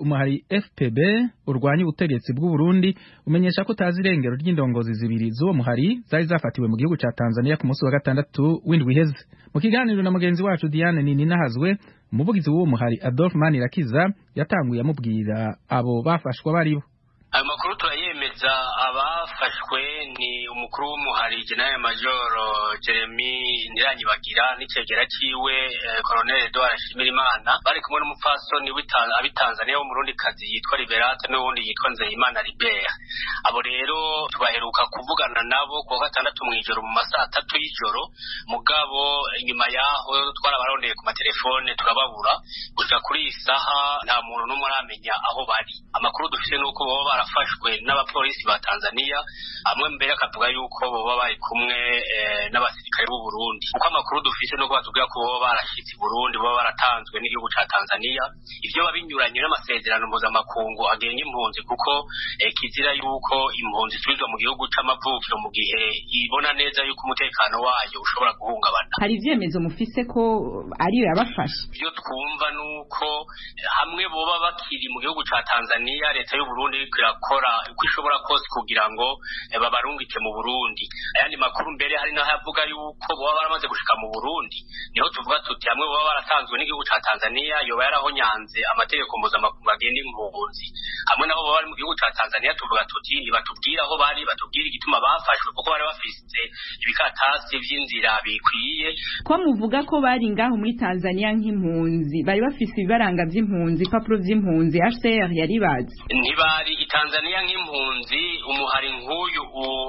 umuhari FPB urwanya ubutegetsi bw'u Burundi umenyesha ko utazi irengero ry'indongozi zibiri z'uwo muhari zari zafatiwe mu gihugu ca Tanzania ku munsi wa gatandatu w'indwi iheze mu kiganiro na mugenzi wacu Diane Nininahazwe umuvugizi w'uwo muhari Adolphe Manirakiza yatanguye amubwira abo bafashwa baribo ayo makuru turayemeza abafashwe ni umukuru w'umuhari general major jeremy ntiranyibagira n'icegera ciwe colonel edouard nshimirimana bari kumwe n'umupfasoni abitanzaniya w'umurundikazi yitwa liberate n'uwundi yitwa nzeyimana libert abo rero tubaheruka kuvugana nabo kuwa gatandatu mw'ijoro mu masaha atatu y'ijoro mugabo inyuma yaho twarabarondeye ku matelefone turababura gusa kuri iyi saha nta muntu n'umwe aramenya aho bari amakuru dufite n'uko baba barafashwe n'abapolisi ba tanzania amwe mbere akavuga yuko baba bari kumwe n'abasirikare b'u burundi kuko amakuru dufite nuko batubwira ko baba barashyitse i burundi baba baratanzwe n'igihugu ca tanzania ivyo biba binyuranye n'amasezerano mpuzamakungu agenga impunzi kuko kizira yuko impunzi isubizwa mu gihugu c'amavukiro mu gihe ibona neza yuko umutekano wayo ushobora guhungabana hari ivyemezo mufise ko ariyo yabafashe ivyo twumva nuko hamwe boba bakiri mu gihugu ca tanzania leta y'uburundi iriko irakora uko ishobora kose kugira ngo babarungike mu burundi ayandi makuru mbere hari naho avuga yuko boba baramaze gushika mu burundi niho tuvuga tuti hamwe boba baratanzwe n'igihugu ca tanzania yoba yarahonyanze amategeko mpuzamakungu agenda impunzi hamwe nabo boba bari mu gihugu ca tanzania tuvuga tuti nibatubwire aho bari batubwire igituma bafashwe kuko bari bafise ibikatasi vy'inzira bikwiye ko muvuga ko bari ngaho muri tanzania nk'impunzi bari bafise ibibaranga vy'impunzi ibipapuro vy'impunzi hcr yari bazi ntibari itanzania nk'impunzi umuhari nk'uyu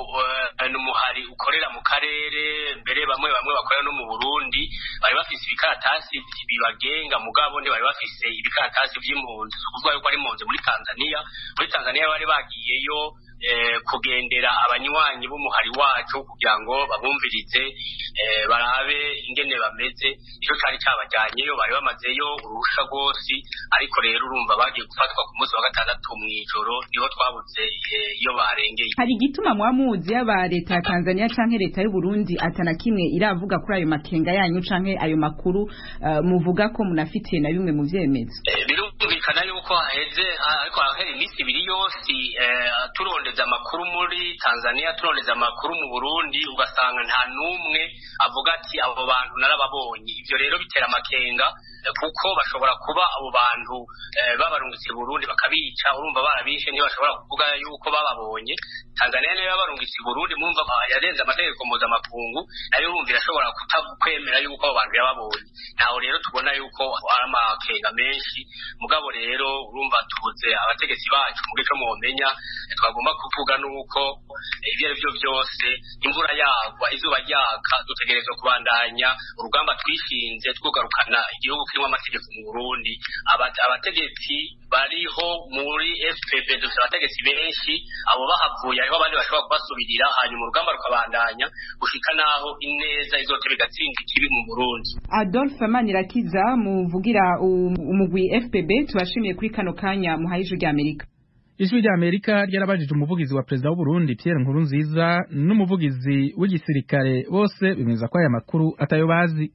ni umuhari ukorera mu karere mbere bamwe bamwe bakorera no mu burundi bari bafise ibikaratasi bibagenga mugabo ntibari bafise ibikaratasi vy'impunzi si ukuvuga yuko ari impunzi muri tanzania muri tanzania bari bagiyeyo kugendera abanywanyi b'umuhari wacu kugira ngo babumvirize barabe ingene bameze ico cari cabajyanyeyo bari bamazeyo uruhusha rwose ariko rero urumva bagiye gufatwa ku munsi wa gatandatu mw'ijoro niho twabuze iyo barengeye hari igituma mwamuzi yaba leta ya tanzania canke leta y'uburundi atana kimwe iravuga kuri ayo makenga yanyu canke ayo makuru muvuga ko munafitiye na bimwe mu vyemezo birumvikana yuko haheze ariko hahera iminsi ibiri yose turondeza amakuru muri tanzania turondeza amakuru mu burundi ugasanga nta n'umwe avuga ati abo bantu narababonye ivyo rero bitera amakenga kuko bashobora kuba abo bantu babarungitse burundi bakabica urumva barabishe ntibashobora kuvuga yuko bababonye tanzania niyo yabarungitse burundi mumva yarenze amategeko mpuzamakungu nayo urumva irashobora kutakwemera yuko abo bantu yababonye naho rero tubona yuko ari amakenga menshi mugabo rero urumva tubuze abategetsi bacu mu gico mwomenya twagomba kuvuga nuko ibyo ari byo byose imvura yagwa izuba ryaka dutegerezwa kubandanya urugamba twishinze twugarukana igihugu kirimo amategeko mu burundi abategetsi bariho muri fpb dufite abategetsi benshi abo bahavuye hariho abandi bashobora kubasubirira hanyuma urugamba rukabandanya gushika naho ineza izoteba igatsinda ikibi mu burundi adolphe manirakiza muvugira umugwi fpb tubashimiye kuri kano kanya muhaye ijwi ry'amerika ijwi rya amerika ryarabajije umuvugizi wa perezida w'uburundi pierre nkurunziza n'umuvugizi w'igisirikare bose bemeza ko aya makuru atayo bazi